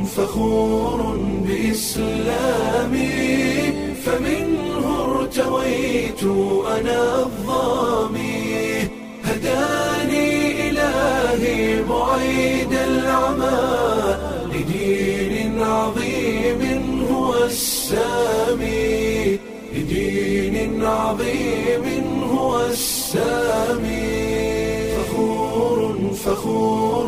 فخور بإسلامي فمنه ارتويت أنا الظامي هداني إلهي بعيد العمى لدين عظيم هو السامي لدين عظيم هو السامي فخور فخور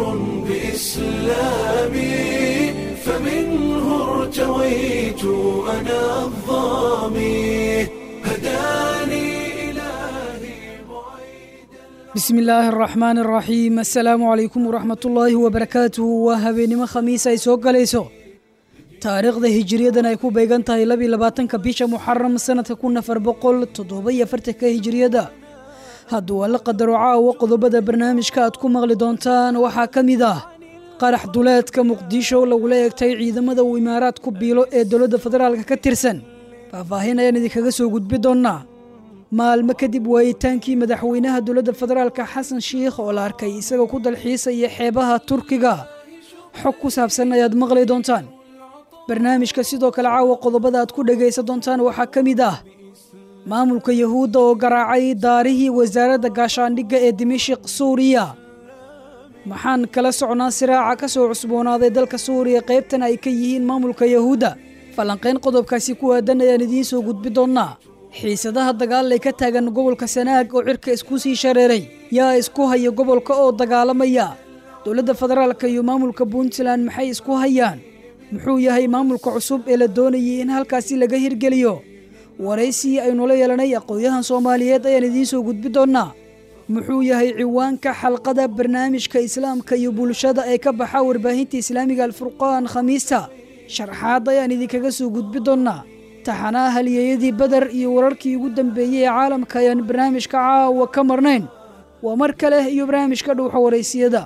بإسلامي فمنه ارتويت أنا الظامي هداني إلهي بعيد bismi illaahi araxmaan araxiim assalaamu calaykum waraxmatullaahi wabarakaatuhu waa habeenimo khamiis ay soo galayso taariikhda hijiriyadan ay ku beegan tahay labiyo labaatanka bisha muxaram sanadka kun afar boqol toddoba iyo afartanka hijiriyada hadduu alla qadaro caawa qodobada barnaamijka aad ku maqli doontaan waxaa ka mid ah qarax duleedka muqdisho lagula eegtay ciidamada uu imaaraad ku biilo ee dowladda federaalka ka tirsan faahfaahin ayaan idinkaga soo gudbi doonnaa maalmo kadib waayitaankii madaxweynaha dowladda federaalka xasan shiikh oo la arkay isagoo ku dalxiisaya xeebaha turkiga xog ku saabsan ayaad maqli doontaan barnaamijka sidoo kale caawa qodobada aad ku dhegaysan doontaan waxaa ka mid ah maamulka yahuudda oo garaacay daarihii wasaaradda gaashaandhigga ee dimashiq suuriya maxaan kala socnaa siraaca ka soo cusboonaaday dalka suuriya qaybtan ay ka yihiin maamulka yahuudda falanqayn qodobkaasi ku aadan ayaan idiin soo gudbi doonnaa xiisadaha dagaal ay ka taagan gobolka sanaag oo cirka isku sii shareeray yaa isku haya gobolka oo dagaalamaya dowladda federaalka iyo maamulka puntland maxay isku hayaan muxuu yahay maamulka cusub ee la doonayay in halkaasi laga hirgeliyo waraysigii aynula yeelanay aqoon-yahan soomaaliyeed ayaan idiin soo gudbi doonnaa muxuu yahay ciwaanka xalqada barnaamijka islaamka iyo bulshada ee ka baxa warbaahinta islaamiga alfurqaan khamiista sharxaad ayaan idinkaga soo gudbi doonnaa taxanaha halyeeyadii beder iyo wararkii ugu dambeeyey ee caalamka ayaan barnaamijka caawa ka marnayn waa mar kale iyo barnaamijka dhowxa waraysiyada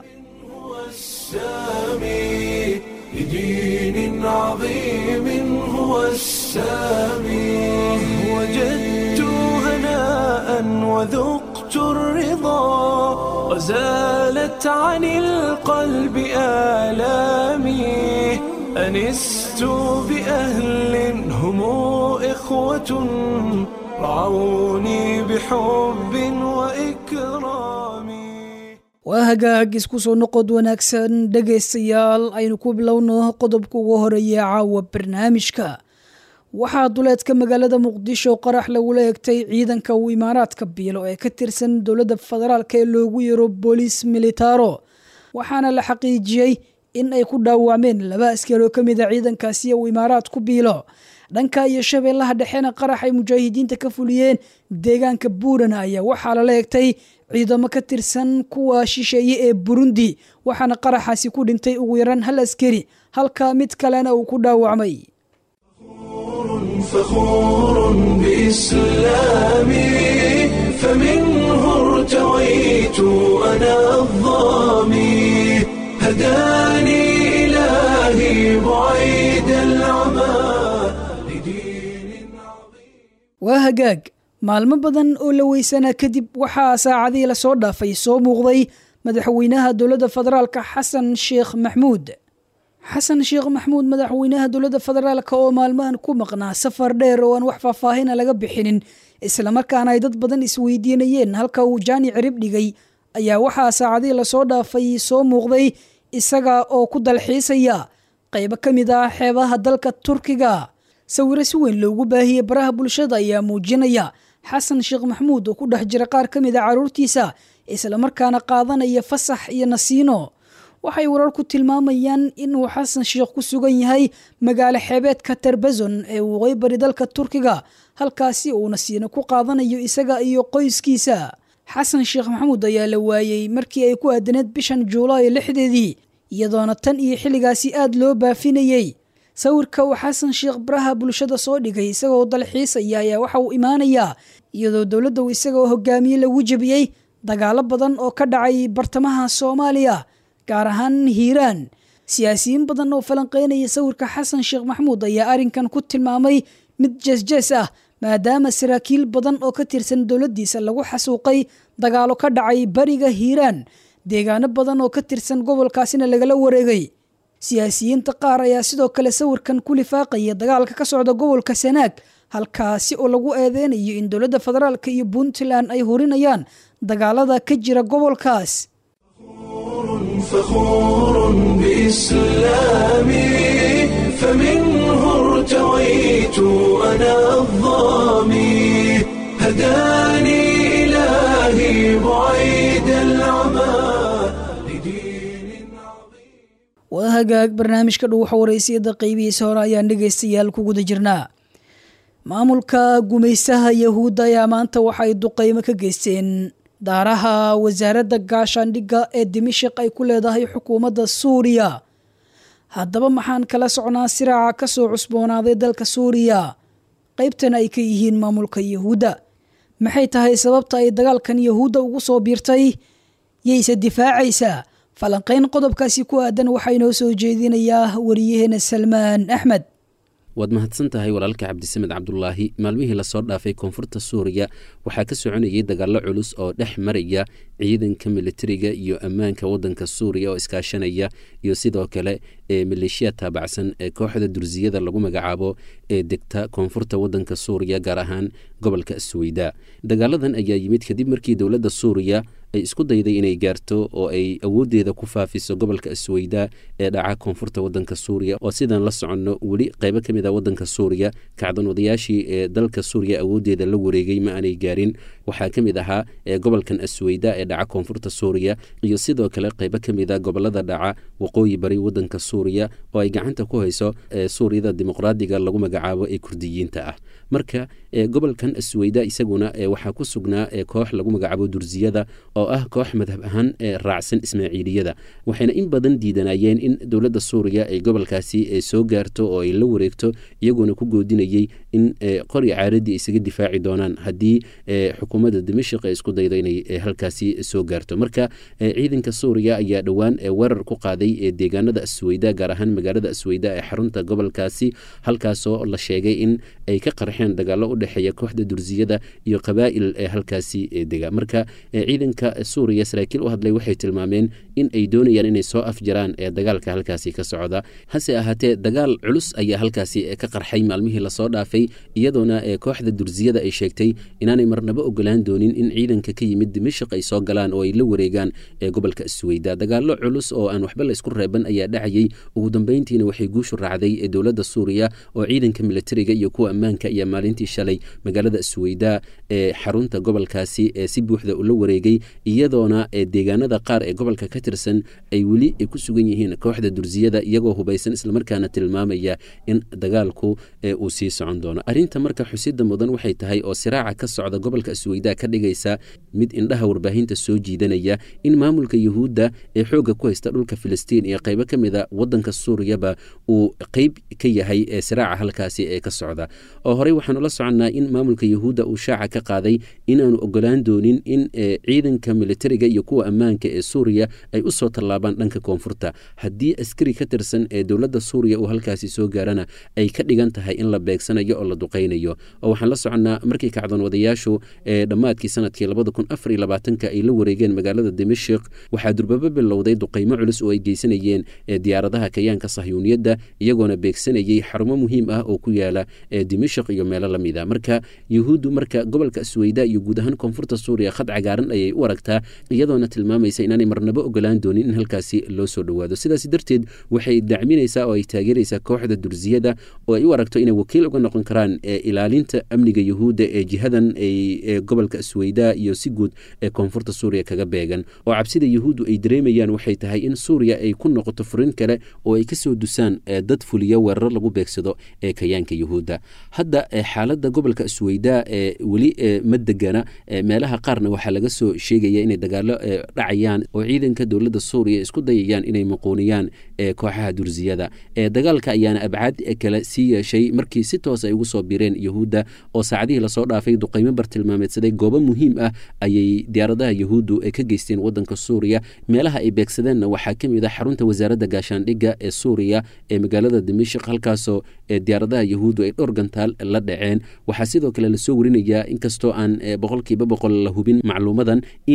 السامي لدين عظيم هو السامي وجدت هناء وذقت الرضا وزالت عن القلب آلامي أنست بأهل هم إخوة رعوني بحب وإكرام waa hagaag isku soo noqod wanaagsan dhegaystayaal aynu ku bilowno qodobka ugu horeeya caawa barnaamijka waxaa duleedka magaalada muqdisho qarax lagula egtay ciidanka uu imaaraadka biilo ee ka tirsan dowladda federaalk ee loogu yeero booliis militaro waxaana la xaqiijiyey in ay ku dhaawacmeen laba askar oo ka mid a ciidankaasi uu imaaraad ku biilo dhanka iyo shabeellaha dhexena qarax ay mujaahidiinta ka fuliyeen deegaanka buurana ayaa waxaa lala egtay ciidamo ka tirsan kuwa shisheeye ee burundi waxaana qaraxaasi ku dhintay ugu yaraan hal askari halka mid kalena uu ku dhaawacmay فخور بإسلامي فمنه ارتويت أنا الظامي هداني إلهي بعيد العمى لدين عظيم waa hagaag maalmo badan oo la weysanaa kadib waxaa saacadihii lasoo dhaafay soo muuqday madaxweynaha dowladda federaalka xasan sheekh maxmuud xasan sheekh maxmuud madaxweynaha dowladda federaalk oo maalmahan ku maqnaa safar dheer oo aan wax faahfaahina laga bixinin islamarkaana ay dad badan isweydiinayeen halka uu jaani cirib dhigay ayaa waxaa saacadihii lasoo dhaafay soo muuqday isaga oo ku dalxiisaya qaybo ka mid ah xeebaha dalka turkiga sawiro si weyn loogu baahiyey baraha bulshada ayaa muujinaya xasan sheekh maxmuud oo ku dhex jira qaar ka mid a carruurtiisa islamarkaana qaadanaya fasax iyo nasiino waxay wararku tilmaamayaan inuu xasan sheekh ku sugan yahay magaalo xeebeedka tarbazon ee waqooyi bari dalka turkiga halkaasi uu nasiino ku qaadanayo isaga iyo qoyskiisa xasan sheekh maxamuud ayaa la waayey markii ay ku aadaneed bishan juulaay lixdeedii iyadoona tan iyo xilligaasi aad loo baafinayey sawirka uu xasan sheekh baraha bulshada soo dhigay isagoo dalxiisaya ayaa waxa uu imaanayaa iyadoo dowladda uu isagoo hogaamiye lagu jebiyey dagaalo badan oo ka dhacay bartamaha soomaaliya gaar ahaan hiiraan siyaasiyiin badan oo falanqeynaya sawirka xasan sheekh maxmuud ayaa arrinkan ku tilmaamay mid jeesjees ah maadaama saraakiil badan oo ka tirsan dowladdiisa lagu xasuuqay dagaalo ka dhacay bariga hiiraan deegaano badan oo ka tirsan gobolkaasina lagala wareegay siyaasiyiinta qaar ayaa sidoo kale sawirkan ku lifaaqaya dagaalka ka socda gobolka sanaag halkaasi oo lagu eedeynayo in dowladda federaalka iyo puntland ay horinayaan dagaalada ka jira gobolkaas فخور بإسلامي فمنه ارتويت أنا الظامي هداني إلهي بعيد العمى لدين عظيم waa hagaag barnaamijka dhuuxa waraysiyada qeybihiisa hore ayaan dhegaystayaal ku guda jirnaa maamulka gumaysaha yahuudda ayaa maanta waxay duqeymo ka geysteen daaraha wasaaradda gaashaandhigga ee dimashik ay ku leedahay xukuumadda suuriya haddaba maxaan kala socnaa siraaca ka soo cusboonaaday dalka suuriya qaybtan ay ka yihiin maamulka yahuudda maxay tahay sababta ay dagaalkan yahuudda ugu soo biirtay yayse difaacaysaa falanqayn qodobkaasi ku aadan waxaa inoo soo jeedinayaa wariyaheena salmaan axmed waad mahadsan tahay walaalka cabdisamed cabdulaahi maalmihii lasoo dhaafay koonfurta suuriya waxaa ka soconayay dagaallo culus oo dhex maraya ciidanka militariga iyo ammaanka wadanka suuriya oo iskaashanaya iyo sidoo kale ee maleeshiya taabacsan ee kooxda dursiyada lagu magacaabo ee degta koonfurta wadanka suuriya gaar ahaan gobolka asweyda dagaaladan ayaa yimid kadib markii dowladda suuriya ay isku dayday inay gaarto oo ay awooddeeda ku faafiso gobolka asweyda ee dhaca koonfurta wadanka suuriya oo sidaan la soconno weli qaybo ka mid a wadanka suuriya kacdan wadayaashii ee dalka suuriya awooddeeda la wareegay ma aanay gaarin waxaa ka mid ahaa ee gobolkan asweyda ee dhaca koonfurta suuriya iyo sidoo kale qaybo ka mid a gobolada dhaca waqooyi bari wadanka suuriya oo ay gacanta ku hayso ee suuriyada dimuqraadiga lagu magacaabo ee kurdiyiinta ah marka gobolkan asweyda isaguna waxaa ku sugnaa koox lagu magacaabo dursiyada oo ah koox madhab ahaan raacsan ismaaciiliyada waxayna in badan diidanayeen in dowladda suuriya ay gobolkaasi soo gaarto oo ay la wareegto iyagoona ku goodinayey in qori caaradii isaga difaaci doonaan haddii xukuumadda dimashik ay isku daydo inay halkaasi soo gaarto marka ciidanka suuriya ayaa dhowaan weerar ku qaaday deegaanada asweyda gaar ahaan magaalada asweyda ee xarunta gobolkaasi halkaasoo la sheegay in ay ka qarxeen dagaalo u dhexeeya kooxda dursiyada iyo qabaa'il ee halkaasi dega marka ciidanka suuriya saraakiil u hadlay waxay tilmaameen in ay doonayaan inay soo afjaraan ee dagaalka halkaasi ka socda hase ahaatee dagaal culus ayaa halkaasi ka qarxay maalmihii lasoo dhaafay iyadoona kooxda dursiyada ay sheegtay inaanay marnabo ogolaan doonin in ciidanka ka yimid dimashik ay soo galaan oo ay la wareegaan ee gobolka asweyda dagaalo culus oo aan waxba la isku reeban ayaa dhacayay ugu dambeyntiina waxay guushu raacday ee dowladda suuriya oo ciidanka militariga iyo kuwa ammaanka ayaa maalintii shalay magaalada asweyda ee xarunta gobolkaasi ee si buuxda ula wareegay iyadoona deegaanada qaar ee gobolka ka tirsan ay weli ku sugan yihiin kooxda dursiyada iyagoo hubaysan islamarkaana tilmaamaya in dagaalku uu sii socon doono arrinta marka xusida mudan waxay tahay oo siraaca ka socda gobolka asweyda ka dhigaysa mid indhaha warbaahinta soo jiidanaya in maamulka yuhuudda ee xoogga ku haysta dhulka filistiin iyo qaybo ka mid a wadanka suuriyaba uu qeyb ka yahay ee siraaca halkaasi ee ka socda oo horey waxaanu la soconnaa in maamulka yuhuudda uu shaaca ka qaaday inaanu ogolaan doonin in ciidanka militariga iyo kuwa ammaanka ee suuriya ay usoo tallaabaan dhanka koonfurta haddii askari ka tirsan ee dowladda suuriya uu halkaasi soo gaarana ay ka dhigan tahay in la beegsanayo oo la duqaynayo oo waxaan la soconnaa markii kacdoon wadayaashu ee dhammaadkii sanadkii labada kun afar iyo labaatanka ay la wareegeen magaalada dimashik waxaa durbaba bilowday duqaymo culus oo ay geysanayeen diyaaradaha kayaanka sahyuuniyadda iyagoona beegsanayay xarumo muhiim ah oo ku yaala dimashik iyo meelo lamid a marka yuhuuddu marka gobolka asweyda iyo guud ahaan koonfurta suuriya khad cagaaran ayay u aragtaa iyadoona tilmaamaysa inaanay marnabo ogolaan doonin in halkaasi loo soo dhowaado sidaas darteed waxay dacminaysaa oo ay taageeraysaa kooxda dursiyada oo ay u aragto inay wakiil uga noqon karaan ilaalinta amniga yuhuudda ee jihadan ay gobolka asweyda iyo si guud ee koonfurta suuriya kaga beegan oo cabsida yuhuuddu ay dareemayaan waxay tahay in suuriya ay ku noqoto furin kale oo ay kasoo dusaan dad fuliya weeraro lagu beegsado ee kayaanka yuhuudda hadda xaaladda gobolka asweyda ee weli ma degana meelaha qaarna waxaa laga soo sheegaya inay dagaalo dhacayaan oo ciidanka dowladda suuriya isku dayayaan inay muquuniyaan kooxaha dursiyada dagaalka ayaana abcaad kale sii yeeshay markii si toos ay ugu soo bireen yuhuudda oo saacadihii lasoo dhaafay duqaymo bartilmaameedsaday goobo muhiim ah ayay diyaaradaha yuhuuddu ka geysteen wadanka suuriya meelaha ay beegsadeenna waxaa ka mid ah xarunta wasaaradda gaashaandhigga ee suuriya ee magaalada dimashik halkaasoo diyaaradaha yuhuuddu ay dhowr gantaal la dhaceen waxaa sidoo kale lasoo warinayaa inkastoo aan boqolkiiba boqol la hubin macluumadan in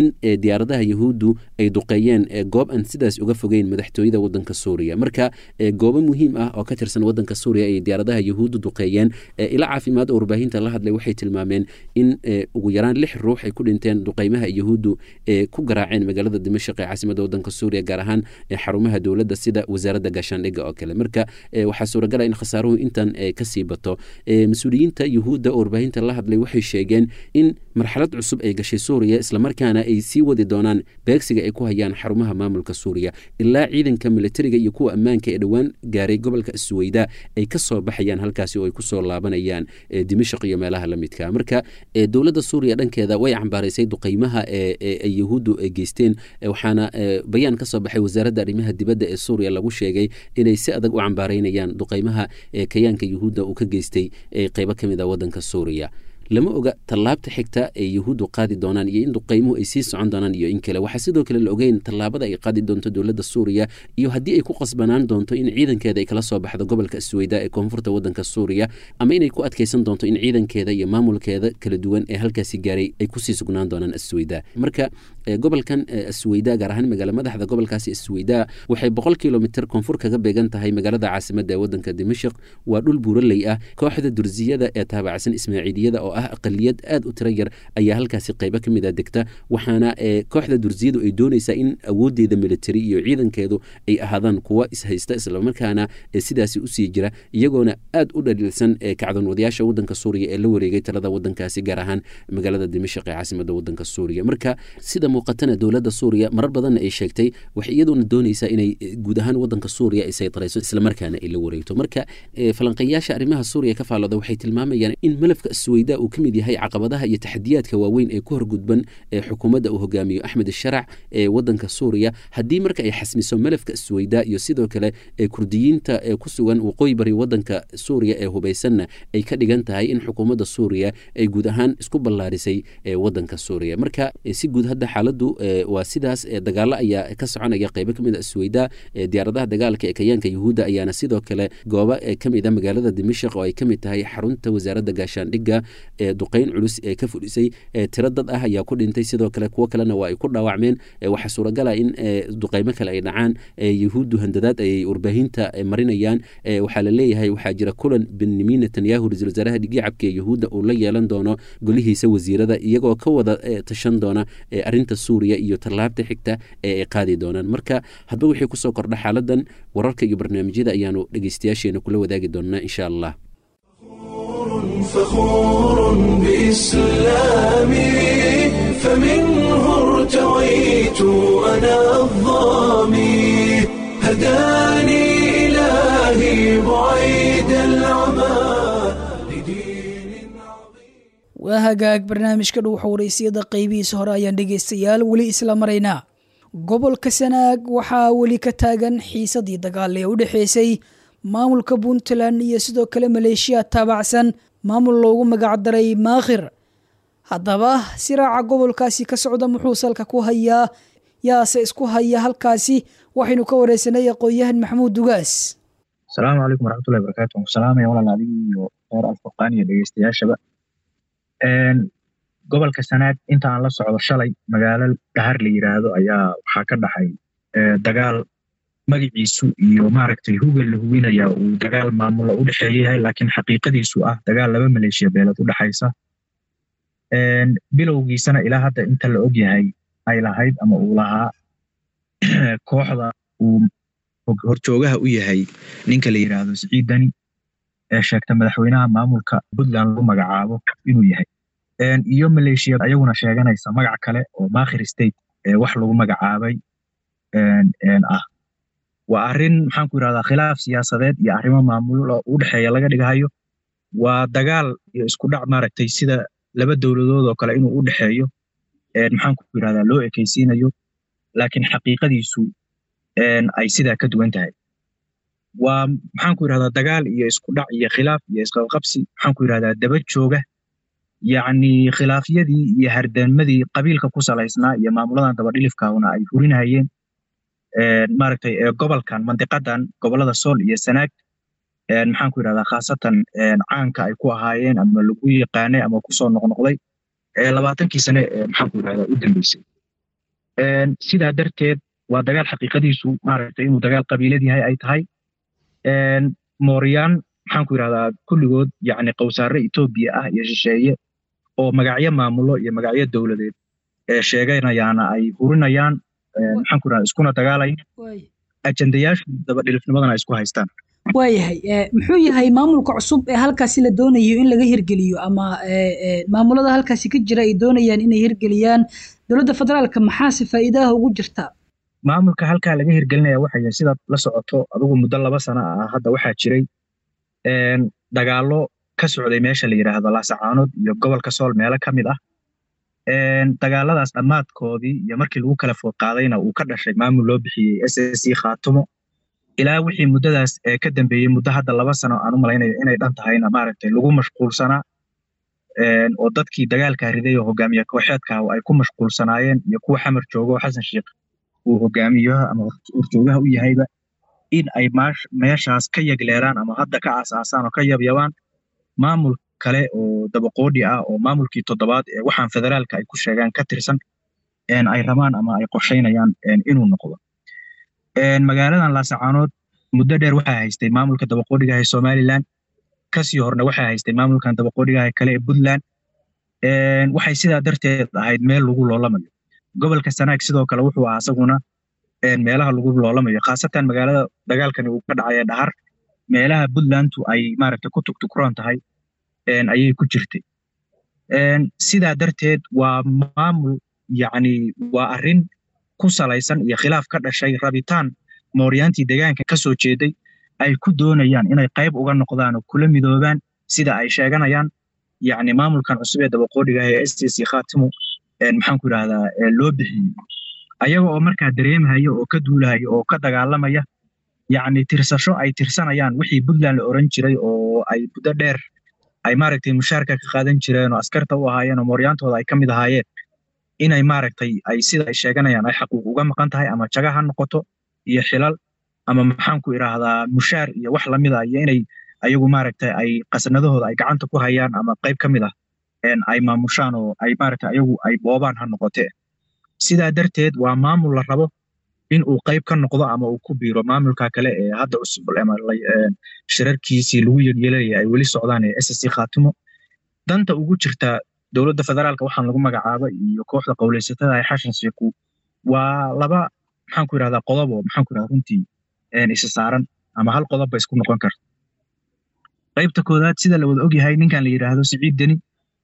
in diyaaradaha yahuuddu ay duqeeyeen goob aan sidaas uga fogeyn madaxtooyada wadanka suuriya marka goobo muhiim ah oo ka tirsan wadanka suuriya ay diyaaradaha yahuuddu duqeeyeen ila caafimaad oo warbaahinta la hadlay waxay tilmaameen in ugu yaraan lix ruux ay ku dhinteen duqeymaha yahuuddu ee ku garaaceen magaalada dimashaq ee caasimada wadanka suuriya gaar ahaan xarumaha dowladda sida wasaaradda gaashaandhigga oo kale marka waxaa suuragala in khasaaruhu intan kasii bato mas-uuliyiinta yuhuudda oo warbaahinta la hadlay waxay sheegeen in marxalad cusub ay gashay suuriya islamarkaana ay sii wadi doonaan beegsiga ay ku hayaan xarumaha maamulka suuriya ilaa ciidanka militariga iyo kuwa ammaanka ee dhowaan gaaray gobolka suweyda ay ka soo baxayaan halkaasi oo ay kusoo laabanayaan dimashaq iyo meelaha la midka marka dowladda suuriya dhankeeda way cambaaraysay duqeymaha ay yahuuddu geysteen waxaana bayaan ka soo baxay wasaaradda arrimaha dibadda ee suuriya lagu sheegay inay si adag u cambaaraynayaan duqeymaha kayaanka yuhuudda uu ka geystay qeybo ka mid a wadanka suuriya lama oga tallaabta xigta ay yahuuddu qaadi doonaan iyo in duqeymuhu ay sii socon doonaan iyo in kale waxaa sidoo kale la ogeyn tallaabada ay qaadi doonto dowladda suuriya iyo haddii ay ku qasbanaan doonto in ciidankeeda ay kala soo baxdo gobolka asweyda ee koonfurta wadanka suuriya ama inay ku adkeysan doonto in ciidankeeda iyo maamulkeeda kala duwan ee halkaasi gaaray ay kusii sugnaan doonaan asweyda marka gobolkan asweyda gaar ahaan magaala madaxda gobolkaasi asweyda waxay boqol kilomitr koonfur kaga beegan tahay magaalada caasimada ee wadanka dimashaq waa dhul buuraley ah kooxda dursiyada ee taabacsan ismaaciiliyada oo ah aqaliyad aad u tiro yar ayaa halkaasi qeybo ka mid a degta waxaana kooxda dursiyadu ay doonaysaa in awoodeeda military iyo ciidankeedu ay ahaadaan kuwa ishaysta islamarkaana sidaasi usii jira iyagoona aad u dhaliilsan kacdoonwadayaasha wadanka suuriya ee la wareegay talada wadankaasi gaar ahaan magaalada dimashaq ee caasimada wadanka suuriya marka sida muuqatana dowladda suuriya marar badanna ay sheegtay waxay iyaduna doonaysaa inay guud ahaan wadanka suuriya ay saytarayso islamarkaana ay la wareegto marka falanqeeyaasha arrimaha suuriya ka faallooda waxay tilmaamayaan in malafka asweyda uu ka mid yahay caqabadaha iyo taxadiyaadka waaweyn ee ku horgudban ee xukuumadda uu hogaamiyo axmed sharac ee wadanka suuriya haddii marka ay xasmiso malafka asweyda iyo sidoo kale ee kurdiyiinta ee ku sugan waqooyi bari wadanka suuriya ee hubaysanna ay ka dhigan tahay in xukuumadda suuriya ay guud ahaan isku ballaarisay ee wadanka suuriya marka si guud hadda xaaladdu waa sidaas dagaalo ayaa ka soconaya qeybo ka mid a asweyda diyaaradaha dagaalka ee kayaanka yuhuudda ayaana sidoo kale goobo ka mid a magaalada dimashaq oo ay ka mid tahay xarunta wasaaradda gaashaandhigga ee duqeyn culus ee ka fudhisay tiro dad ah ayaa ku dhintay sidoo kale kuwo kalena waa ay ku dhaawacmeen waxaa suuragala in duqeymo kale ay dhacaan yuhuuddu handadaad ayay warbaahinta marinayaan waxaa la leeyahay waxaa jira kulan benyamin netanyahu ra-isul wasaaraha dhigicabka ee yuhuudda uu la yeelan doono golihiisa wasiirada iyagoo ka wada tashan doona arrinta suuriya iyo tallaabta xigta ee ay qaadi doonaan marka hadba wixii kusoo kordha xaaladan wararka iyo barnaamijyada ayaanu dhegeystayaasheena kula wadaagi doonaa insha allah فخور بإسلامي فمنه ارتويت أنا الظامي هداني إلهي بعيد العمى لدين عظيم waa hagaag barnaamijka dhow xowraysiyada qaybihiisa hore ayaan dhegaystayaal weli isla maraynaa gobolka sanaag waxaa weli ka taagan xiisadii dagaal ee u dhexeysay maamulka puntland iyo sidoo kale maleeshiya taabacsan maamul loogu magacdaray maakhir haddaba siraaca gobolkaasi ka socda muxuu salka ku hayaa yaase isku haya halkaasi waxaynu ka wareysanay aqoon-yahan maxamuud dugaas asalaamu calaykum waraxmatullahi barakatu waan ku salaamaya walaal adiga iyo reer alfurqaan iyo dhegeystayaashaba gobolka sanaag inta aan la socdo shalay magaalo dhahar la yiraahdo ayaa waxaa ka dhaxay dagaal magaciisu iyo maaragtay hugel la hubinaya uu dagaal maamulo u dhexeeya yahay laakiin xaqiiqadiisu ah dagaal laba maleeshiya beelad u dhexaysa bilowgiisana ilaa hadda inta la og yahay ay lahayd ama uu lahaa kooxda uu horjoogaha u yahay ninka la yiraahdo siciid dani ee sheegta madaxweynaha maamulka puntland lagu magacaabo inuu yahay iyo maleeshiya ayaguna sheeganaysa magac kale oo makhir state ee wax lagu magacaabay ah waa arrin maxaan ku yirahdaa khilaaf siyaasadeed iyo arrimo maamulo u dhexeeya laga dhigahayo waa dagaal iyo isku dhac maaragtay sida laba dowladood oo kale inuu u dhexeeyo maxaan ku yirahdaa loo ekeysiinayo laakiin xaqiiqadiisu ay sidaa ka duwan tahay waa maxaan ku yirahdaa dagaal iyo isku dhac iyo khilaaf iyo isqabqabsi maxaan ku yirahdaa daba jooga yacni khilaafyadii iyo hardamadii qabiilka ku salaysnaa iyo maamuladan dabadhilifkauna ay hurinahayeen maaragtay ee gobolkan mandiqadan gobolada sool iyo sanaag maxaan ku yirahdaa khaasatan caanka ay ku ahaayeen ama lagu yaqaanay ama kusoo noqnoqday ee labaatankii sane ee maxaan ku yirahdaa u dambeysay sidaa darteed waa dagaal xaqiiqadiisu maaragtay inuu dagaal qabiilad yahay ay tahay mooryaan maxaan ku yidhahdaa kulligood yacni qowsaare etoobiya ah iyo shisheeye oo magacyo maamulo iyo magacyo dowladeed ee sheeganayaana ay hurinayaan maxaan ku yidhahdaa iskuna dagaalayaan ajendayaashu dabadhilifnimadana ay isku haystaan waayahay muxuu yahay maamulka cusub ee halkaasi la doonayo in laga hirgeliyo ama maamulada halkaasi ka jira ay doonayaan inay hirgeliyaan dowladda federaalka maxaase faa'iidaha ugu jirta maamulka halkaa laga hirgelinaya waxay yahay sidaad la socoto adigu muddo laba sano ah hadda waxaa jiray dagaallo ka socday meesha la yidhaahdo laasacaanood iyo gobolka sool meelo ka mid ah dagaaladaas dhammaadkoodii iyo markii lagu kala food qaadayna uu ka dhashay maamul loo bixiyey s s c khaatumo ilaa wixii muddadaas ee ka dambeeyey muddo hadda laba sano aan u malaynayo inay dhan tahayna maaragtay lagu mashquulsanaa oo dadkii dagaalkaa riday oo hogaamiye kooxeedka ay ku mashquulsanaayeen iyo kuwa xamar jooga oo xasan sheekh uu hogaamiyaha ama horjoogaha u yahayba in ay meeshaas ka yegleeraan ama hadda ka aasaasaan oo ka yabyabaan maamul kale oo dabaqoodhi ah oo maamulkii toddobaad ee waxaan federaalka ay ku sheegaan ka tirsan ay rabaan ama ay qorshaynayaan inuu noqdo magaaladan laasacaanood muddo dheer waxaa haystay maamulka dabaqoodhigaha ee somalilan kasii horna waxaa haystay maamulkan dabaqoodhigaha kale ee puntland waxay sidaa darteed ahayd meel lagu loolamayo gobolka sanaag sidoo kale wuxuu ahaa isaguna meelaha lagu loolamayo khaasatan magaalada dagaalkani uu ka dhacaya dhahar meelaha puntlandu ay maaragtay ku tugtukuran tahay ayay ku jirtay sidaa darteed waa maamul yacni waa arrin ku salaysan iyo khilaaf ka dhashay rabitaan mooryaantii deegaanka ka soo jeeday ay ku doonayaan inay qayb uga noqdaan oo kula midoobaan sida ay sheeganayaan yacni maamulkan cusub ee dabaqoodhiga ah ee s t c khaatimo maxaan ku yidhahdaa loo bixiyey ayaga oo markaa dareemhaya oo ka duulahaya oo ka dagaalamaya yacni tirsasho ay tirsanayaan wixii puntland la oran jiray oo ay muddo dheer ay maaragtay mushaarka ka qaadan jireen oo askarta u ahaayeen oo mooryaantooda ay ka mid ahaayeen inay maaragtay ay sida ay sheeganayaan ay xaquuq uga maqan tahay ama jaga ha noqoto iyo xilal ama maxaan ku idhaahdaa mushaar iyo wax lamida iyo inay ayagu maaragtay ay qasnadahooda ay gacanta ku hayaan ama qayb ka mid ah ay maamushaan oo ay maaragtay ayagu ay boobaan ha noqotee sidaa darteed waa maamul la rabo in uu qayb ka noqdo ama uu ku biiro maamulka kale ee hadda cusub ama shirarkiisii lagu yelyeelaya ay weli socdaan ee s s c khaatimo danta ugu jirta dowladda federaalka waxaan lagu magacaaba iyo kooxda qowleysatada ee xashan sheeku waa laba maxaan ku yidhahdaa qodob oo maxaan ku yidhahdaa runtii isa saaran ama hal qodob ba isku noqon karta qaybta koodaad sida la wada ogyahay ninkan la yidhaahdo siciid deni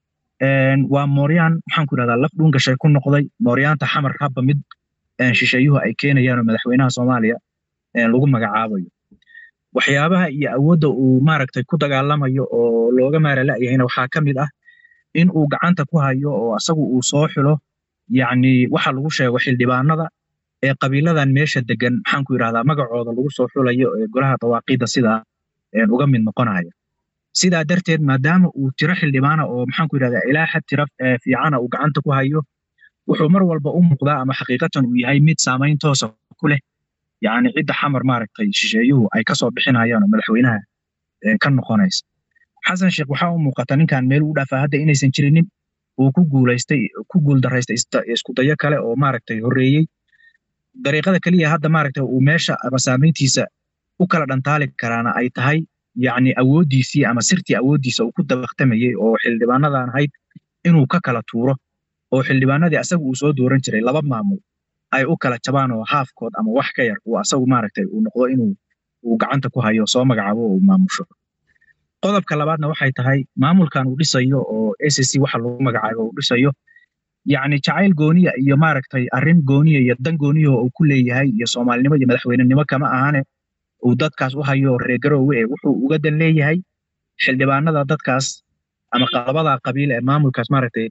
waa mooryaan maxaan ku yidhahdaa laf dhuun gashay ku noqday mooryaanta xamar habba mid shisheeyuhu ay keenayaan oo madaxweynaha soomaaliya lagu magacaabayo waxyaabaha iyo awoodda uu maaragtay ku dagaalamayo oo looga maara la'yahayna waxaa ka mid ah in uu gacanta ku hayo oo asagu uu soo xilo yacni waxa lagu sheego xildhibaanada ee qabiiladan meesha degan maxaan ku yidhahdaa magacooda lagu soo xulayo ee golaha dawaaqiidda sidaa uga mid noqonaya sidaa darteed maadaama uu tiro xildhibaana oo maxaan ku yidhahdaa ilaa xad tiro fiicana uu gacanta ku hayo wuxuu mar walba u muuqdaa ama xaqiiqatan uu yahay mid saamayn toosa ku leh yacni cidda xamar maaragtay shisheeyuhu ay kasoo bixinayaan oo madaxweynaha ka noqonaysa xasan sheekh waxaa u muuqata ninkan meel u dhaafaa hadda inaysan jirinin uu ku guulaystay ku guuldaraystay isku dayo kale oo maaragtay horreeyey dariiqada keliya hadda maaragtay uu meesha ama saamayntiisa u kala dhantaali karaana ay tahay yacni awooddiisii ama sirtii awooddiisa uu ku dabaqtamayey oo xildhibaanadan ahayd inuu ka kala tuuro oo xildhibaanadii asaga uu soo dooran jiray laba maamul ay u kala jabaan oo haafkood ama wax ka yar uu asagu maaragtay uu noqdo inuu uu gacanta ku hayo soo magacaabo oo uu maamusho qodobka labaadna waxay tahay maamulkan uu dhisayo oo s c waxa lagu magacaabo uu dhisayo yacni jacayl gooniya iyo maaragtay arrin gooniya iyo dan gooniya oo uu ku leeyahay iyo soomaalinimo iyo madaxweynenimo kama ahane uu dadkaas u hayo reer garoowe ee wuxuu uga dan leeyahay xildhibaanada dadkaas ama labada qabiil ee maamulkaas maaragtay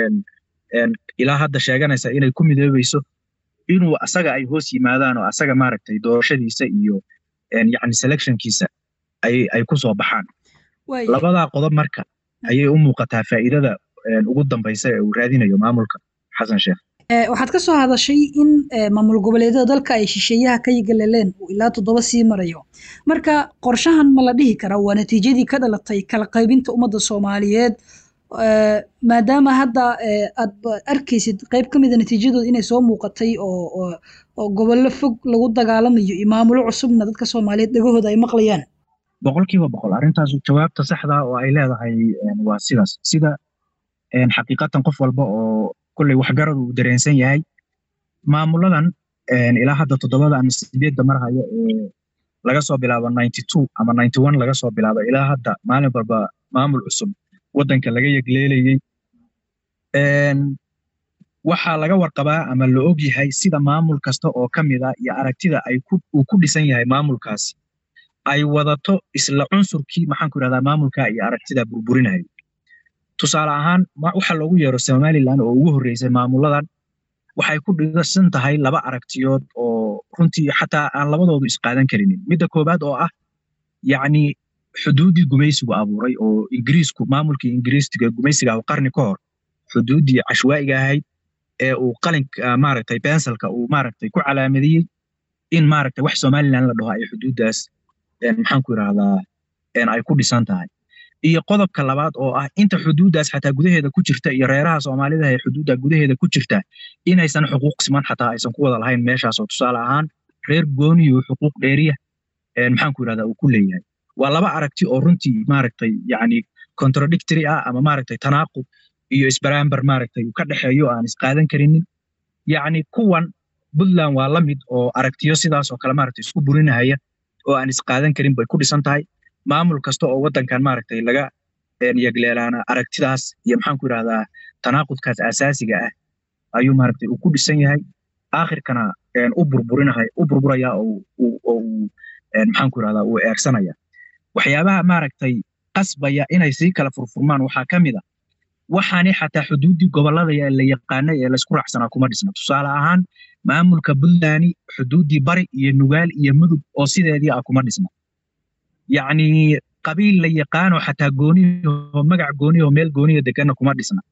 ilaa hadda sheeganaysa inay ku midoobayso inuu asaga ay hoos yimaadaan oo asaga maaragtay doorashadiisa iyo yacni selectionkiisa ay ay ku soo baxaan labadaa qodob marka ayay u muuqataa faa'iidada ugu dambaysa ee uu raadinayo maamulka xasan sheekh waxaad ka soo hadashay in maamul goboleedyada dalka ay shisheeyaha ka yagaleleen uu ilaa toddoba sii marayo marka qorshahan ma la dhihi karaa waa natiijadii ka dhalatay kala qaybinta ummadda soomaaliyeed maadaama hadda aad arkaysid qayb ka mida natiijadooda inay soo muuqatay oo oo gobollo fog lagu dagaalamayo iyo maamulo cusubna dadka soomaaliyeed dhegahooda ay maqlayaan boqolkiiba boqol arrintaas jawaabta saxda oo ay leedahay waa sidaas sida xaqiiqatan qof walba oo kolley waxgarad uu dareensan yahay maamuladan ilaa hadda toddobada ama sideedda mar haya ee laga soo bilaabo ninety two ama ninety one laga soo bilaabo ilaa hadda maalin walba maamul cusub waddanka laga yegleelayey waxaa laga warqabaa ama la og yahay sida maamul kasta oo ka mid a iyo aragtida ay uu ku dhisan yahay maamulkaasi ay wadato isla cunsurkii maxaan ku irahdaa maamulka iyo aragtida burburinaya tusaale ahaan waxa loogu yeero somaliland oo ugu horreysay maamuladan waxay ku dhisan tahay laba aragtiyood oo runtii xataa aan labadoodu isqaadan karinin midda koowaad oo ah yacni xuduuddii gumaysigu abuuray oo ingiriisku maamulkii ingiriistiga gumaysiga ah qarni ka hor xuduuddii cashwaa'iga ahayd ee uu qalinka maaragtay bensalka uu maaragtay ku calaamadiyey in maaragtay wax somaliland la dhaho ay xuduuddaas maxaan ku irahdaa ay ku dhisan tahay iyo qodobka labaad oo ah inta xuduuddaas xataa gudaheeda ku jirta iyo reeraha soomaalida ee xuduudda gudaheeda ku jirta inaysan xuquuq siman xataa aysan ku wada lahayn meeshaasoo tusaale ahaan reer gooniyo xuquuq dheeriya maxaan ku irahdaa uu ku leeyahay waa laba aragti oo runtii maaragtay yacni contradictory ah ama maaragtay tanaaqub iyo isbaraambar maaragtay uu ka dhexeeyo aan isqaadan karinin yacni kuwan puntland waa la mid oo aragtiyo sidaas oo kale maaragtay isku burinahaya oo aan isqaadan karin bay ku dhisan tahay maamul kasta oo waddankan maaragtay laga yegleelaana aragtidaas iyo maxaan ku irahdaa tanaaqudkaas asaasiga ah ayuu maaragtay uu ku dhisan yahay aakhirkana u burburinahay u burburaya oo uu maxaan ku irahdaa uu eersanaya waxyaabaha maaragtay qasbaya inay sii kala furfurmaan waxaa ka mid a waxaani xataa xuduuddii gobollada la yaqaanay ee laysku raacsanaa kuma dhisna tusaale ahaan maamulka puntland xuduuddii bari iyo nugaal iyo mudug oo sideedii ah kuma dhisna yacni qabiil la yaqaano xataa gooniyaho magac gooniyaho meel gooniya deganna kuma dhisna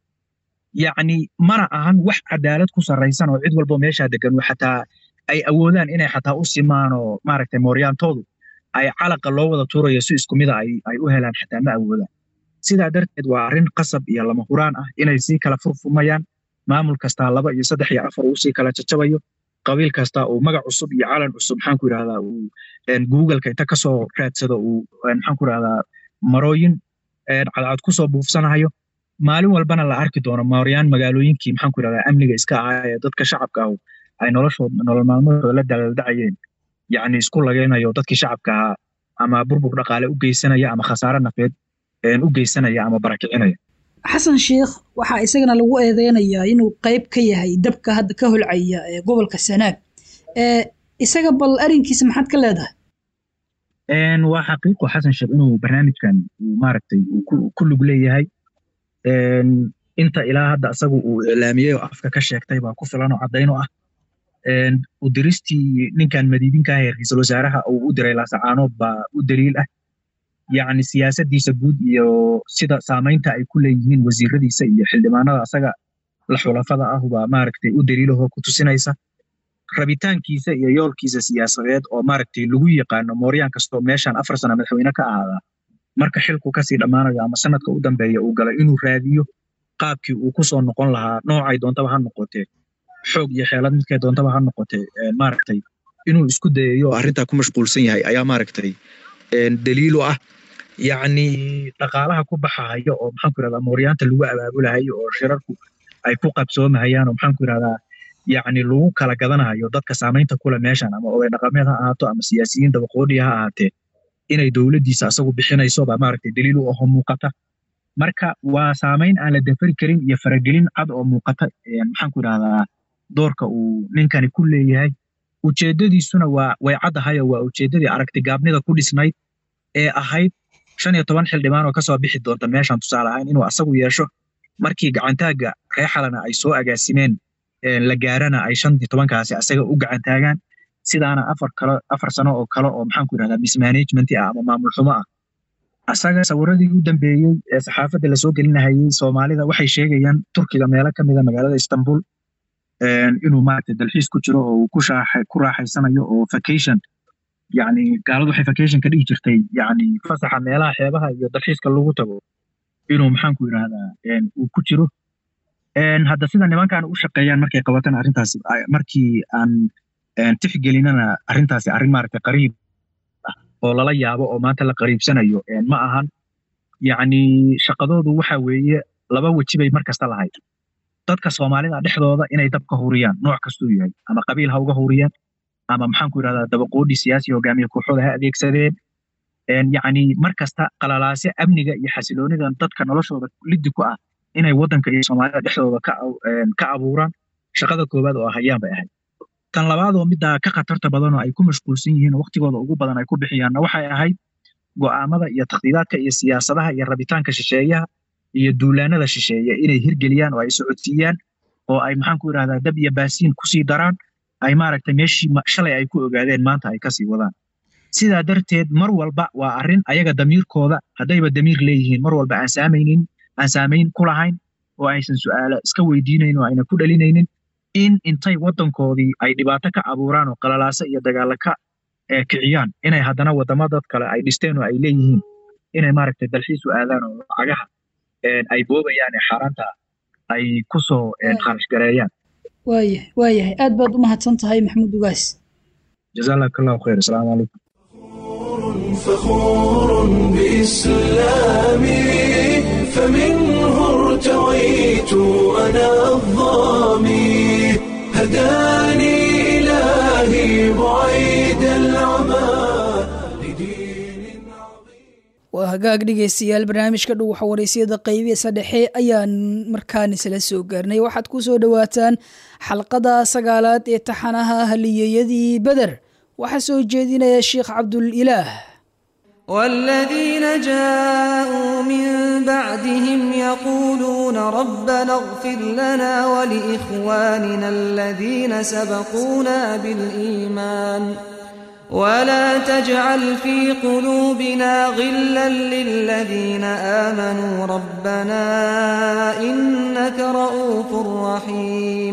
yacni mana ahan wax cadaalad ku sarraysan oo cid walbo meeshaa degan xataa ay awoodaan inay xataa u simaan oo maaragtay mooryaantoodu ay calaqa loo wada tuurayo si isku mida ay u helaan xataa ma awoodaan sidaa darteed waa arrin qasab iyo lama huraan ah inay sii kala furfumayaan maamul kastaa laba iyo saddex iyo afar uu sii kala jajabayo qabiil kastaa uu magac cusub iyo calan cusub maxaan ku irahdaa uu googleka inta kasoo raadsado uu maxaan ku irahdaa marooyin cadcad kusoo buufsanayo maalin walbana la arki doono mooryaan magaalooyinkii maxaan ku irahdaa amniga iska ahaa ee dadka shacabka ah ay noloshood nolol maalmadooda la daldacayeen yacni isku lagaynayo dadkii shacabka ahaa ama burbur dhaqaale u geysanaya ama khasaare nafeed u geysanaya ama barakicinaya xasan sheikh waxaa isagana lagu eedeynayaa inuu qayb ka yahay dabka hadda ka holcaya ee gobolka sanaag isaga bal arrinkiisa maxaad ka leedahay waa xaqiiqo xasan sheekh inuu barnaamijkan maaragtay ku lug leeyahay inta ilaa hadda asagu uu iclaamiyey oo afka ka sheegtay baa ku filan oo caddayn oo ah u diristii ninkan madiidinka ah ee ra-iisul wasaaraha uu u diray laasacaanood baa u daliil ah yacni siyaasaddiisa guud iyo sida saamaynta ay ku leeyihiin wasiiradiisa iyo xildhibaanada asaga la xulafada ah baa maaragtay u daliilahoo ku tusinaysa rabitaankiisa iyo yoolkiisa siyaasadeed oo maaragtay lagu yaqaano mooryaan kastoo meeshan afar sana madaxweyne ka ahaadaa marka xilku kasii dhammaanayo ama sanadka u dambeeya uu galo inuu raadiyo qaabkii uu kusoo noqon lahaa noocay doontaba ha noqotee xoog iyo xeelad midkay doontaba ha noqotee maaragtay inuu isku dayayo arrintaa ku mashquulsan yahay ayaa maaragtay daliilu ah yacni dhaqaalaha ku baxahayo oo maxaan ku irahdaa mooryaanta lagu abaabulahayo oo shirarku ay ku qabsoomahayaan oo maxaan ku irahdaa yacni lagu kala gadanayo dadka saamaynta kule meeshan ama oday dhaqameed ha ahaato ama siyaasiyiin dabaqoodhiya ha ahaatee inay dowladdiisa asagu bixinayso baa maaragtay daliil u aho muuqata marka waa saamayn aan la dafari karin iyo faragelin cad oo muuqata maxaan ku irahdaa doorka uu ninkani ku leeyahay ujeeddadiisuna waa way caddahay oo waa ujeeddadii aragti gaabnida ku dhisnayd ee ahayd shan iyo toban xildhibaan oo kasoo bixi doonta meeshan tusaale ahaan inuu asagu yeesho markii gacantaagga reexalana ay soo agaasimeen la gaarana ay shan iyo tobankaasi asaga u gacantaagaan sidaana afar kale afar sano oo kale oo maxaan ku irahdaa mismanagement ah ama maamul xumo ah asaga sawiradii u dambeeyey ee saxaafadda lasoo gelinahayey soomaalida waxay sheegayaan turkiga meelo ka mida magaalada istanbul inuu maaragtay dalxiis ku jiro oo uu ku shaaxay ku raaxaysanayo oo vacation yacni gaaladu waxay vacation ka dhigi jirtay yacni fasaxa meelaha xeebaha iyo dalxiiska lagu tago inuu maxaanku yidhahdaa uu ku jiro hadda sida nimankan u shaqeeyaan markay qabataan arrintaas markii aan tixgelinana arrintaasi arrin maaragtay qariib ah oo lala yaabo oo maanta la qariibsanayo ma ahan yacni shaqadoodu waxa weeye laba weji bay mar kasta lahayd dadka soomaalida dhexdooda inay dabka huriyaan nooc kastuu yahay ama qabiil ha uga huriyaan ama maxaanku yidhahdaa dabaqoodhi siyaasi hogaamiye kooxooda ha adeegsadeen yacni mar kasta qalalaase amniga iyo xasiloonidan dadka noloshooda liddi ku ah inay waddanka iyo soomaalida dhexdooda ka abuuraan shaqada koowaad oo hayaan bay ahayd tan labaadoo middaa ka khatarta badanoo ay ku mashquulsan yihiin oo waqtigooda ugu badan ay ku bixiyaanna waxay ahayd go'aamada iyo takhdiidaadka iyo siyaasadaha iyo rabitaanka shisheeyaha iyo duulaanada shisheeye inay hirgeliyaan oo ay socodsiiyaan oo ay maxaanku yidhahdaa dab iyo baasiin kusii daraan ay maaragtay meeshii shalay ay ku ogaadeen maanta ay kasii wadaan sidaa darteed mar walba waa arrin ayaga damiirkooda haddayba damiir leeyihiin mar walba aan saamaynin aan saamayn ku lahayn oo aysan su'aalo iska weydiinayn oo ayna ku dhalinaynin in intay waddankoodii ay dhibaato ka abuuraan oo qalalaaso iyo dagaalo ka kiciyaan inay haddana waddamo dad kale ay dhisteen oo ay leeyihiin inay maaragtay dalxiis u aadaan oo lacagaha ay boobayaan ee xaaraanta ay ku soo kharash gareeyaan waayahay waayahay aad baad u mahadsan tahay maxamuud ugaas jazaak allahu khayr asalaamu calaykum فخور بإسلامي فمنه ارتويت أنا الظامي هداني إلهي بعيد العمى لدين عظيم waa hagaag dhegaystayaal barnaamijka dhow xawareysiyada qaybihiisa dhexe ayaan markaan isla soo gaarnay waxaad ku soo dhowaataan xalqada sagaalaad ee taxanaha haliyeyadii beder waxaa soo jeedinaya sheekh cabdulilaah والذين جاءوا من بعدهم يقولون ربنا اغفر لنا ولإخواننا الذين سبقونا بالإيمان ولا تجعل في قلوبنا غلا للذين آمنوا ربنا إنك رؤوف رحيم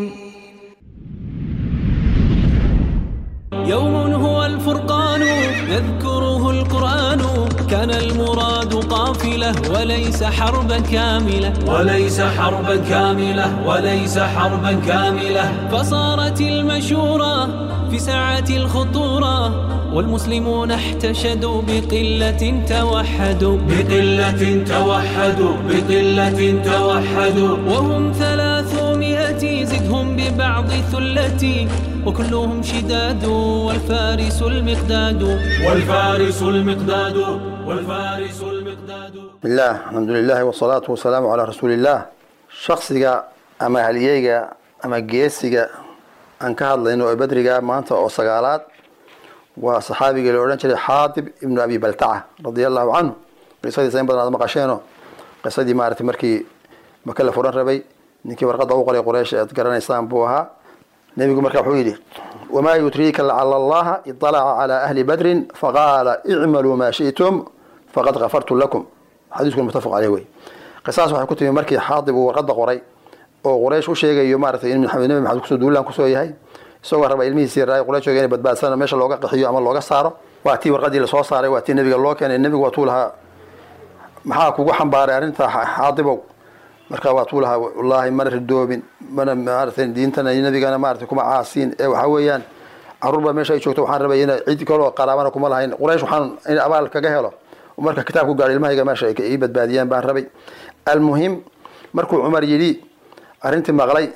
يوم هو الفرقان يذكره القرآن كان المراد قافلة وليس حربا كاملة وليس حربا كاملة وليس حربا كاملة فصارت المشورة في ساعة الخطورة والمسلمون احتشدوا بقلة توحدوا بقلة توحدوا بقلة توحدوا وهم ثلاثمائة زدهم ببعض ثلتي وكلهم شداد والفارس المقداد والفارس المقداد والفارس المقداد بسم الله الحمد لله والصلاة والسلام على رسول الله شخصiga ama halyeyga ama geesiga aan ka hadlayno oo bedriga maanta oo sagaalaad waa saxaabigii la odhan jiray xaatib ibnu abi baltaca radia allahu canhu qisadiisa in badan aad maqasheenoo qisadii maaragtay markii maka la furan rabay ninkii warqadda u qoray quraysh aad garanaysaan buu ahaa nebigu marka wuxuu yidhi wamaa yudriika lacala allaha iطalaca calى ahli badrin faqaala icmaluu maa shi'tum faqad kafartu lakum xadiisku mutafaq caleyh wey qisaas waxay ku timi markii xaatib uu warqadda qoray oo quraysh u sheegayo maaragtay in maxamed nebi maxamed kusoo duulaan kusoo yahay isagoo raba ilmihiisii raay quraysh inay badbaadsana meesha looga qaxiyo ama looga saaro waa tii warqadii lasoo saaray waa tii nebiga loo keenay nebigu waa tuu lahaa maxaa kugu xambaaray arrinta xaadibow marka waa tuu lahaa wallaahi mana ridoobin mana maaragtay diintana nebigana maaragtay kuma caasiin ee waxa weeyaan caruur baa meesha ay joogto waxaan rabay in cid kaloo qaraabana kuma lahayn quraysh waxaan in abaal kaga helo marka kitaabku gaadho ilmahayga meesha ay ii badbaadiyaan baan rabay almuhim markuu cumar yidhi arrintii maqlay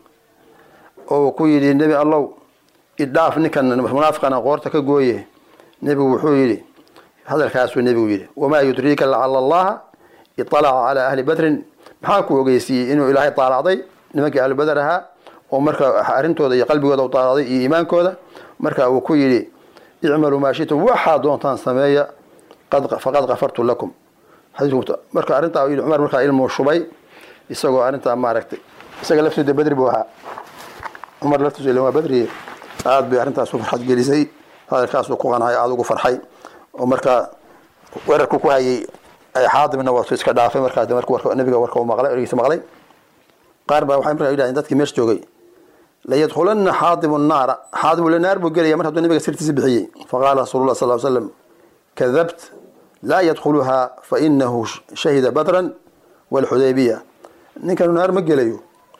oo ku yidhi nebi allow idhaaf ninkan munaafiqana qoorta ka gooye nebigu wuxuu yidhi hadalkaasuu nebigu yidhi wamaa yudriika lacala allaha iطalaca calaa ahli badrin maxaa ku ogeysiiyey inuu ilaahay taalacday nimankii ahlu badar ahaa oo marka arrintooda iyo qalbigooda u taalacday iyo iimaankooda marka uu ku yidhi icmaluu maa shitum waxaa doontaan sameeya faqad kafartu lakum marka arrintaa yidhi cumar markaa ilmuu shubay isagoo arrintaa maaragtay isaga laftiisa badri buu ahaa cumar laftiisu ilaa waa badri aad bay arrintaas u farxad gelisay hadalkaasuu ku qancay aada ugu farxay oo markaa weerarku ku hayay xaadibna waa iska dhaafay markaa marka nabiga warka uu maqlay ergiisa maqlay qaar baa waxay markaa yidhahdeen dadkii meesha joogay layadkhulana xaadibu naara xaadibu la naar buu gelaya mar hadduu nabiga sirtiisa bixiyey faqaala rasuulullah sal slam kadabt laa yadkhuluhaa fainahu shahida badran walxudaybiya ninkanu naar ma gelayo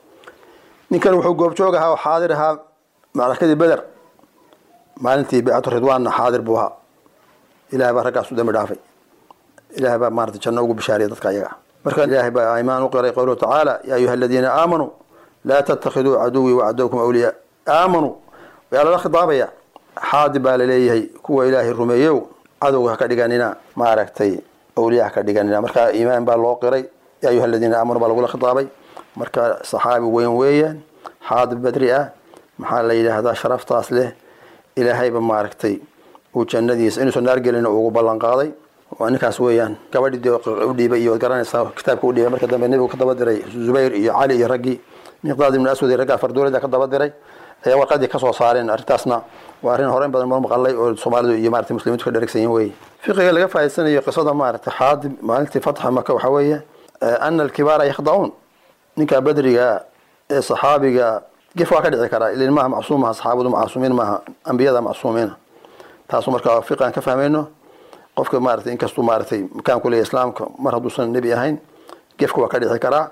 ninkan wuxuu goobjoog ahaa oo xaadir ahaa macrakadii beder maalintii baycatu ridwaanna xaadir buu ahaa ilahay baa raggaas u dambi dhaafay ilahay baa maarata janno ugu bishaariya dadka ayaga marka ilahay baa imaan u qiray qowluhu tacaala yaa ayuha aladiina aamanuu laa tattakhiduu caduwii wacadowkum awliyaa aamanuu yaa lala khitaabaya xaadi baa laleeyahay kuwa ilaahay rumeeyow cadowga ha ka dhiganina maaragtay awliya ha ka dhiganina marka iimaan baa loo qiray yaa ayuha aladiina aamanuu baa lagula khitaabay marka saxaabi weyn weeyaan xaadi badri ah maxaa la yidhaahdaa sharaftaas leh ilaahayba maaragtay uu jannadiisa inuusan naar gelin ugu ballan qaaday waa ninkaas weeyaan gabadhii u dhiibay iyo garanaysaa kitaabka u dhiibay marka dambe nebigu ka daba diray zubayr iyo cali iyo raggii miqdaad ibnu aswad iyo raggaa farduulada ka daba diray ayaa warqadii kasoo saareen arrintaasna waa arrin horeyn badan mar maqalay oo soomaalidu iyo maarata muslimiintu ka dheragsan yihin weye fiqiga laga faa'idaysanayo qisada maarata xaadib maalintii fatxa maka waxaa weeye ana alkibaara yakhda'uun ninka badriga ee saxaabiga gef waa ka dhici karaa ilin maaha macsuum maaha saxaabadu macsuumiin maaha ambiyada macsuumiina taasu marka fiqi aan ka fahmayno qofka maarata inkastuu maaratay makaan ku leeyahy islaamka mar hadduusan nebi ahayn gefka waa ka dhici karaa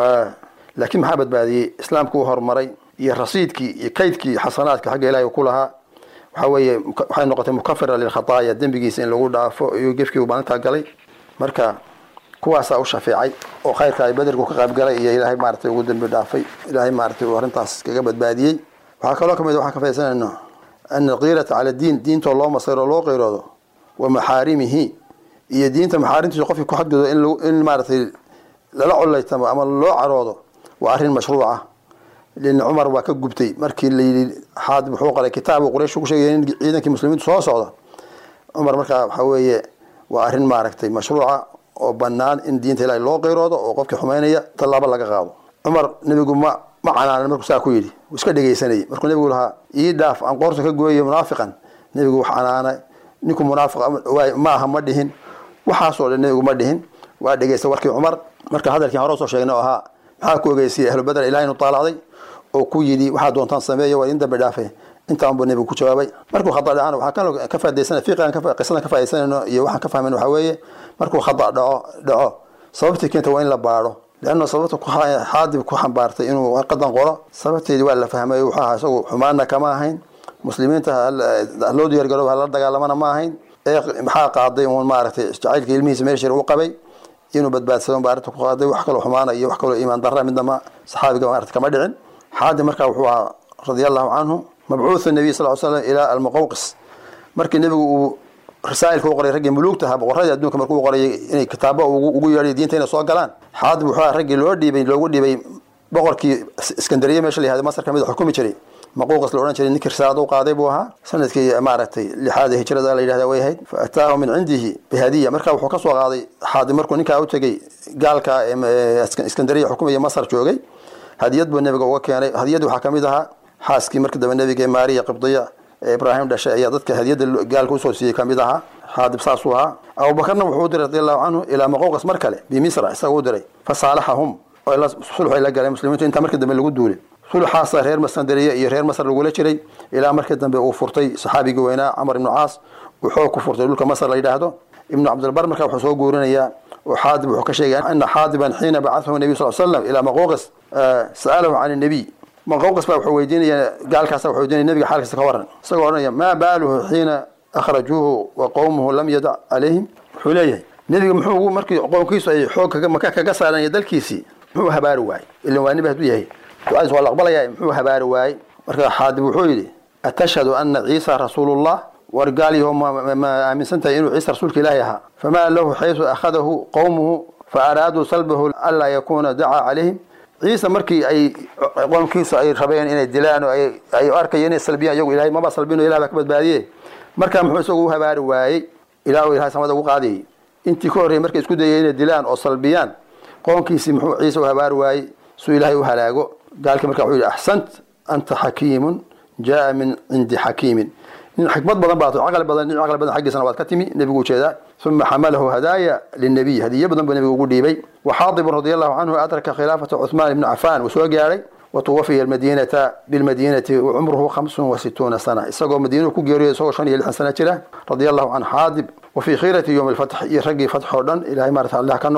laakiin maxaa badbaadiyey islaamku uu horumaray iyo rasiidkii iyo kaydkii xasanaadka xagga ilahay ku lahaa waxaa weeye waxay noqotay mukafira lilkhataaya dembigiisa in lagu dhaafo iyo gefkii uu maalintaa galay marka kuwaasaa u shafeecay oo khayrka ay bederku ka qaybgalay iyo ilaahay maaratay ugu dembi dhaafay ilaahay maaratay uu arrintaas kaga badbaadiyey waxaa kaloo kamid waxaan ka faisanayno ana alqiirata cala diin diintoo loo masayro loo qeyroodo wa maxaarimihi iyo diinta maxaarimtiisa qofkii ku xadgudo in maaratay lala collaytamo ama loo caroodo waa arrin mashruuca lin cumar waa ka gubtay markii layidhi xaadib wuxuu qoray kitaab uu quraysh ku sheegay in ciidankii muslimiintu soo socda cumar markaa waxaa weeye waa arrin maaragtay mashruuca oo banaan in diinta ilaahay loo qeyroodo oo qofkii xumaynaya tallaabo laga qaado cumar nebigu ma ma canaanan markuu saa ku yidhi wuu iska dhegaysanayay markuu nebigu lahaa ii dhaaf aan qoorta ka gooyayo munaafiqan nebigu wax canaana ninku munaafiq ma aha ma dhihin waxaasoo dhan nebigu ma dhihin waa dhegaysta warkii cumar marka hadalkii hore soo sheegnay oo ahaa maxaa ku ogeysiyay ahlu badr ilahay inu taalacday oo ku yidhi waxaa doontaan sameeya waa idin dambi dhaafe intaan buu nebigu ku jawaabay markuu khada dhacana waxaa kaloo ka faaidaysana fiqigan qisadan ka faa'idaysanayno iyo waxaan ka fahmayno waxaa weeye markuu khada dhaco dhaco sababtii keenta waa in la baadho leanna sababta xaadib ku xambaartay inuu warqadan qoro sababteedii waa la fahmay wuxuu ahaa isagu xumaanna kama ahayn muslimiinta loo diyaargarooba hala dagaalamana ma ahayn ee maxaa qaaday uun maaragtay jacaylka ilmihiisa meeshir u qabay inuu badbaadsado baa arrinta ku qaaday wax kaloo xumaana iyo wax kaloo iimaan darra midnama saxaabiga maarata kama dhicin xaadib markaa wuxuu ahaa radia allahu canhu mabcuuthu nabiy sal l slam ilaa almuqawqis markii nebigu uu rasaa'ilka u qoray raggii muluugta ahaa boqorradii adduunka markuu qorayay inay kitaabo ugu yeedhay diinta inay soo galaan xaadib wuxuu ahaa raggii loo dhiibay loogu dhiibay boqorkii iskandariya meesha la yihahda masar kamid xukumi jiray maquuqas la odhan jiray ninkii risaalada u qaaday buu ahaa sanadkii maaragtay lixaada hijrada la yidhahda way ahayd fa ataahu min cindihi bihadiya marka wuxuu kasoo qaaday xaadib markuu ninkaa u tegey gaalka iskandariya xukumaya masar joogay hadiyad buu nebiga uga keenay hadiyadda waxaa kamid ahaa xaaskii markii dambe nebiga ee maariya qibdiya ee ibraahim dhashay ayaa dadka hadiyadda gaalka usoo siiyey kamid ahaa xaadib saasuu ahaa abubakarna wuxuu u diray radi allahu canhu ilaa maquuqas mar kale bimisra isaga u diray fa saalaxahum sulx ay la galeen muslimiintu intaa markii dambe lagu duulay sulxaasa reer maskandariya iyo reer masar lagula jiray ilaa markii dambe uu furtay saxaabigii weynaa camar ibnu caas uu xoog ku furtay dhulka masar la yidhaahdo ibnu cabdilbar markaa wuxuu soo guurinayaa oo xaadib wuxuu ka sheegay ana xaadiban xiina bacathahu nabiy sal slam ilaa maquuqis sa'alahu can nabiy maquuqis baa wuxuu weydiinaya gaalkaasa wuxuu weydiinaya nebiga xaalkiisa ka waran isagoo odhanaya maa baaluhu xiina akhrajuuhu wa qowmuhu lam yadac calayhim wuxuu leeyahay nebiga muxuu markii qoomkiisu ay xoog maka kaga saaranya dalkiisii muxuu habaari waayey ilan waa nebi hadduu yahay ducadiis waa la aqbalaya muxuu habaari waayey marka xaadib wuxuu yidhi atashhadu ana ciisa rasuulullah war gaalyaho ma aaminsan tahay inuu ciisa rasuulka ilaahi ahaa famaa lahu xaysu akhadahu qowmuhu fa araaduu salbahu anlaa yakuuna dacaa calayhim ciise markii ay qoomkiisu ay rabeen inay dilaan oo ay arkayeen inay salbiyaan iyagu ilahay maba salbino ilah baa ka badbaadiye markaa muxuu isagu u habaari waayey ilaa uu ilahay samada ugu qaadayay intii ka horreeyay markay isku dayay inay dilaan oo salbiyaan qoonkiisii muxuu ciise u habaari waayey suu ilaahay u halaago gaalkii marka wuxuu yidhi axsant anta xakiimun jaa min cindi xakiimin nin xikmad badan baa caqli badan nin caqli badan xaggiisana waad ka timi nebigu ujeedaa uma xamalahu hadaaya linabiy hadiye badan buu nebigu ugu dhiibay waxaadibun radi allahu canhu adraka khilaafata cuثmaan ibni cafaan uu soo gaadhay watuwafiya almadinata bilmadinati wacumruhu hamsun wa situuna sana isagoo madiinuhu ku geeriyo isagoo shan iyo lixdan sana jira radia allahu can xaadib wa fii khiirati yowmi alfatx iyo raggii fatx oo dhan ilahay maarata allah ka noqdo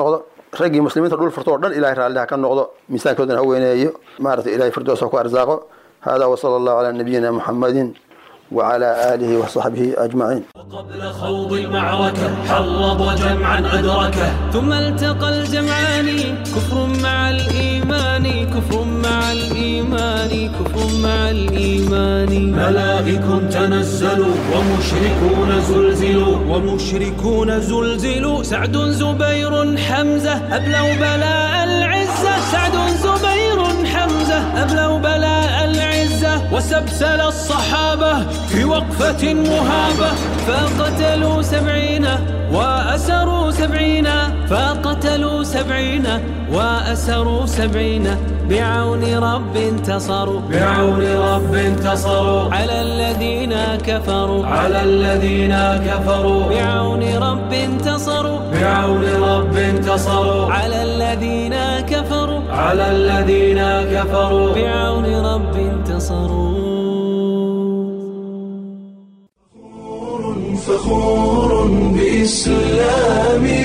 raggii muslimiinta dhul furto oo dhan ilahay raalliha ka noqdo miisaankoodana ha weyneeyo maaragtay ilahay firdoos ha ku arsaaqo hada wasala allahu calaa nabiyina muxamadin وعلى آله وصحبه أجمعين قبل خوض المعركة حرض جمعا أدركه ثم التقى الجمعان كفر مع الإيمان كفر مع الإيمان كفر مع الإيمان ملائك تنزلوا ومشركون زلزلوا ومشركون زلزلوا سعد زبير حمزة أبلوا بلاء العزة سعد زبير حمزة أبلوا بلاء العزة وسبسل الصحابة في وقفة مهابة فقتلوا سبعين وأسروا سبعين فقتلوا سبعين وأسروا سبعين بعون رب انتصروا بعون رب انتصروا على الذين كفروا على الذين كفروا بعون رب انتصروا بعون رب انتصروا على الذين كفروا على الذين كفروا بعون رب انتصروا فخور بإسلامي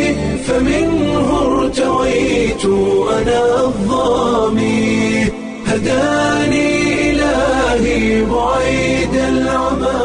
فمنه ارتويت أنا الظامي هداني إلهي بعيد العمى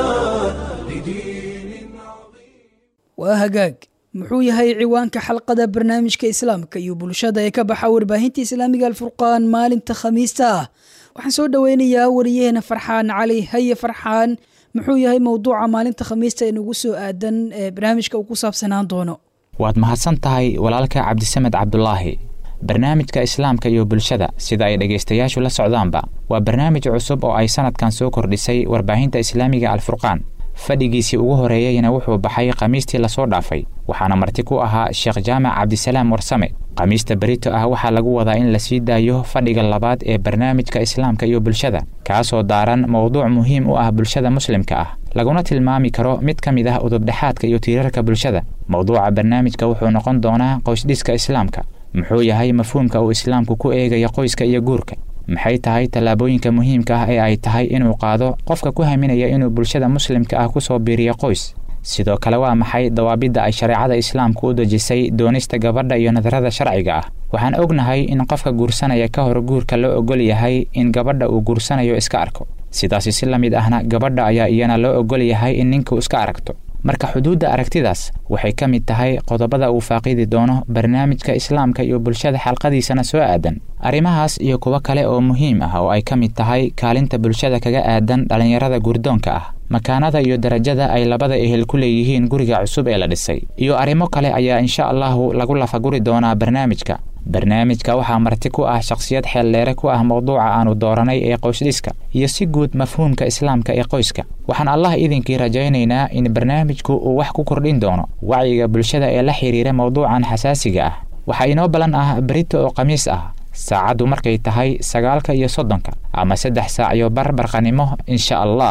لدين waa hagaag muxuu yahay ciwaanka xalqada barnaamijka islaamka iyo bulshada ee ka baxa warbaahinta islaamiga alfurqaan maalinta khamiista ah waxaan soo dhoweynayaa wariyaheena farxaan cali haye farxaan muxuu yahay mowduuca maalinta khamiista ee nagu soo aadan ee barnaamijka uu ku saabsanaan doono waad mahadsan tahay walaalka cabdisamed cabdulaahi barnaamijka islaamka iyo bulshada sida ay dhegaystayaashu la socdaanba waa barnaamij cusub oo ay sanadkan soo kordhisay warbaahinta islaamiga alfurqaan fadhigiisii ugu horeeyeyna wuxuu baxay khamiistii lasoo dhaafay waxaana marti ku ahaa sheekh jaamac cabdisalaam warsame khamiista berito ah waxaa lagu wadaa in la sii daayo fadhiga labaad ee barnaamijka islaamka iyo bulshada kaasoo daaran mowduuc muhiim u ah bulshada muslimka ah laguna tilmaami karo mid ka mid ah udubdhexaadka iyo tiirarka bulshada mowduuca barnaamijka wuxuu noqon doonaa qoysdhiska islaamka muxuu yahay mafhuumka uu islaamku ku eegaya qoyska iyo guurka maxay tahay tallaabooyinka muhiimka ah ee ay tahay inuu qaado qofka ku haminaya inuu bulshada muslimka ah kusoo biiriyo qoys sidoo kale waa maxay dawaabidda ay shareecada islaamku u dejisay doonista gabadha iyo nadarada sharciga ah waxaan ognahay in qofka guursanaya ka hor guurka loo ogol yahay in gabadha uu guursanayo iska arko sidaasi si la mid ahna gabadha ayaa iyana loo ogol yahay in ninku iska aragto marka xuduudda aragtidaas waxay ka mid tahay qodobada uu faaqidi doono barnaamijka islaamka iyo bulshada xalqadiisana soo aadan arrimahaas iyo kuwo kale oo muhiim ah oo ay ka mid tahay kaalinta bulshada kaga aadan dhallinyarada guurdoonka ah makaanada iyo darajada ay labada ehel ku leeyihiin guriga cusub ee la dhisay iyo arrimo kale ayaa insha allahu lagu lafaguri doonaa barnaamijka barnaamijka waxaa marti ku ah shakhsiyad xeeldheere ku ah mowduuca aanu dooranay ee qoysdhiska iyo si guud mafhuumka islaamka ee qoyska waxaan allah idinkii rajaynaynaa in barnaamijku uu wax ku kordhin doono wacyiga bulshada ee la xidhiira mowduucan xasaasiga ah waxaa inoo ballan ah berito oo khamiis ah saacaddu markay tahay sagaalka iyo soddonka ama saddex saac iyo bar barqanimo insha allah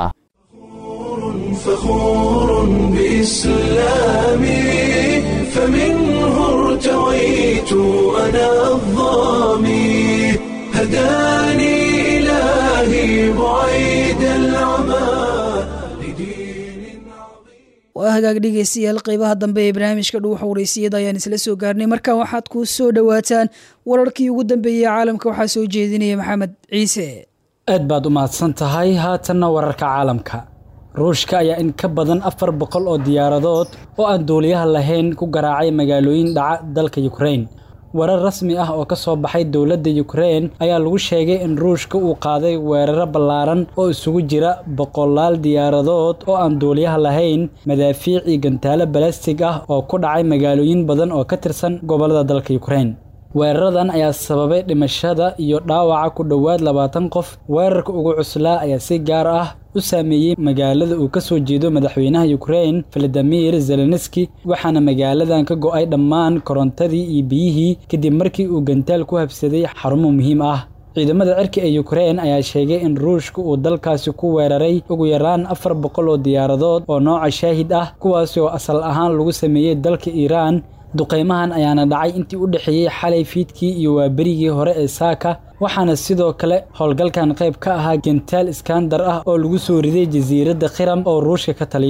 فخور بإسلامي فمنه ارتويت أنا الظامي هداني إلهي بعيد العمى لدين waa hagaag dhegeystayaal qeybaha dambe ee barnaamijka dhuuxa waraysiyada ayaan isla soo gaarnay markan waxaad ku soo dhowaataan wararkii ugu dambeeyey caalamka waxaa soo jeedinaya maxamed ciise aad baad u mahadsan tahay haatanna wararka caalamka ruushka ayaa in ka badan afar boqol oo diyaaradood oo aan duuliyaha lahayn ku garaacay magaalooyin dhaca dalka yukrain warar rasmi ah oo ka soo baxay dowladda yukrain ayaa lagu sheegay in ruushka uu qaaday weeraro ballaaran oo isugu jira boqolaal diyaaradood oo aan duuliyaha lahayn madaafiic iyo gantaalo balastig ah oo ku dhacay magaalooyin badan oo ka tirsan gobollada dalka yukrain weeraradan ayaa sababay dhimashada iyo dhaawaca ku dhowaad labaatan qof weerarka ugu cuslaa ayaa si gaar ah u saameeyey magaalada uu ka soo jeedo madaxweynaha yukrain valadimir zelenski waxaana magaaladan ka go'ay dhammaan korontadii iyo biyihii kadib markii uu gantaal ku habsaday xarumo muhiim ah ciidamada cirka ee yukrain ayaa sheegay in ruushka uu dalkaasi ku weeraray ugu yaraan afar boqol oo diyaaradood oo nooca shaahid ah kuwaasi oo asal ahaan lagu sameeyey dalka iiraan duqaymahan ayaana dhacay intii u dhexeeyey xalay fiidkii iyo waaberigii hore ee saaka waxaana sidoo kale howlgalkan qayb ka ahaa gentaal iskandar ah oo lagu soo riday jasiiradda khiram oo ruushka ka taliyo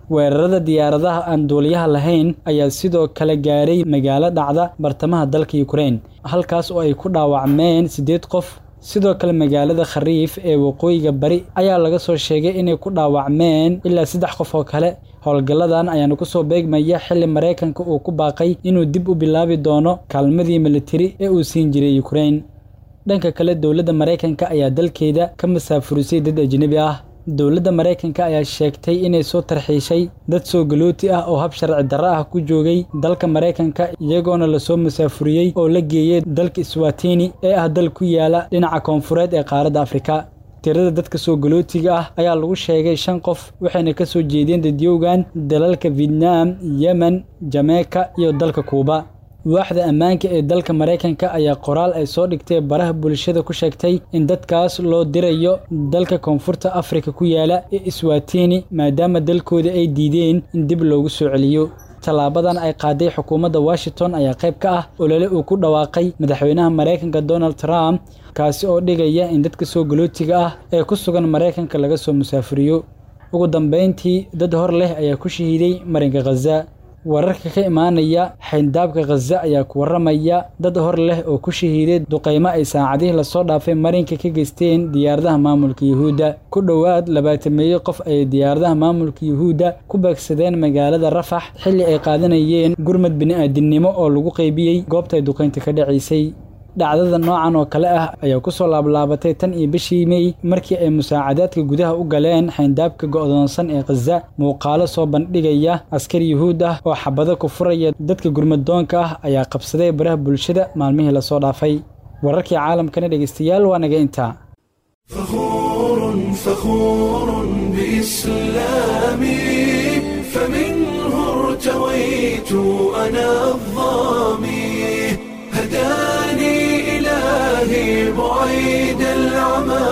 weerarada diyaaradaha aan duuliyaha lahayn ayaa sidoo kale gaaray magaalo dhacda bartamaha dalka yukrain halkaas oo ay ku dhaawacmeen siddeed qof sidoo kale magaalada khariif ee waqooyiga bari ayaa laga soo sheegay inay ku dhaawacmeen ilaa saddex qof oo kale howlgalladan ayaana kusoo beegmaya xilli maraykanka uu ku baaqay inuu dib u bilaabi doono kaalmadii militari ee uu siin jiray yukrain dhanka kale dowladda maraykanka ayaa dalkeeda ka masaafurisay dad ajnebi ah dowladda maraykanka ayaa sheegtay inay soo tarxiishay dad soo galooti ah oo hab sharci darro ah ku joogay dalka maraykanka iyagoona lasoo masaafuriyey oo la geeyey dalka swatini ee ah dal ku yaala dhinaca koonfureed ee qaaradda afrika tirada dadka soo galootiga ah ayaa lagu sheegay shan qof waxayna ka soo jeedeen dadyowgan dalalka vietnam yemen jameika iyo dalka kuuba waaxda ammaanka ee dalka maraykanka ayaa qoraal ay soo dhigtay baraha bulshada ku sheegtay in dadkaas loo dirayo dalka koonfurta afrika ku yaala ee iswatini maadaama dalkooda ay diideen in dib loogu soo celiyo tallaabadan ay qaaday xukuumadda washington ayaa qayb ka ah olole uu ku dhawaaqay madaxweynaha maraykanka donald trump kaasi oo dhigaya in dadka soo galootiga ah ee ku sugan maraykanka laga soo musaafuriyo ugu dambayntii dad hor leh ayaa ku shahiiday marinka khaza wararka ka imaanaya xayndaabka khaza ayaa ku warramaya dad hor leh oo ku shahiiday duqaymo ay saacadihii lasoo dhaafay marinka ka geysteen diyaaradaha maamulka yuhuudda ku dhowaad labaatameeyo qof ay diyaaradaha maamulka yuhuudda ku beegsadeen magaalada rafax xilli ay qaadanayeen gurmad bini'aadinimo oo lagu qaybiyey goobta ay duqaynta ka dhacaysay dhacdada noocan oo kale ah ayaa ku soo laablaabatay tan iyo bishii mey markii ay musaacadaadka gudaha u galeen xayndaabka go'doonsan ee khaza muuqaalo soo bandhigaya askari yuhuud ah oo xabado ku furaya dadka gurmadoonka ah ayaa qabsaday baraha bulshada maalmihii lasoo dhaafay wararkii caalamkana dhegaystayaal waa naga intaa فخور فخور بإسلامي فمنه ارتويت أنا الظامي هداني إلهي بعيد العمى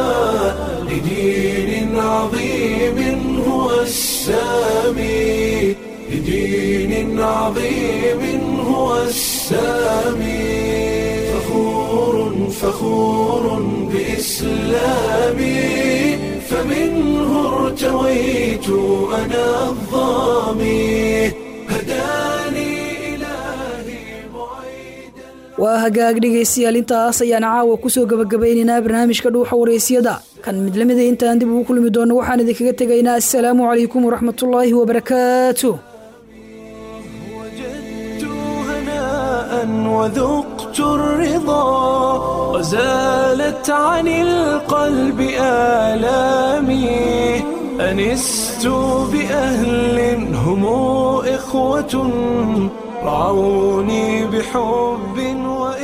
لدين عظيم هو السامي لدين عظيم هو السامي فخور فخور بإسلامي فمنه ارتويت أنا الظامي هداني إلهي بعيد waa hagaag dhegaystayaal intaas ayaan caawa kusoo gabagabaynaynaa barnaamijka dhuuxa waraysyada kan mid lamida intaan dib ugu kulmi doono waxaan idinkaga tegaynaa assalaamu calaykum waraxmatullaahi wabarakaatu وجدت هناء وذقت الرضا وزالت عن القلب آلامي أنست بأهل هم إخوة رعوني بحب وإخلاص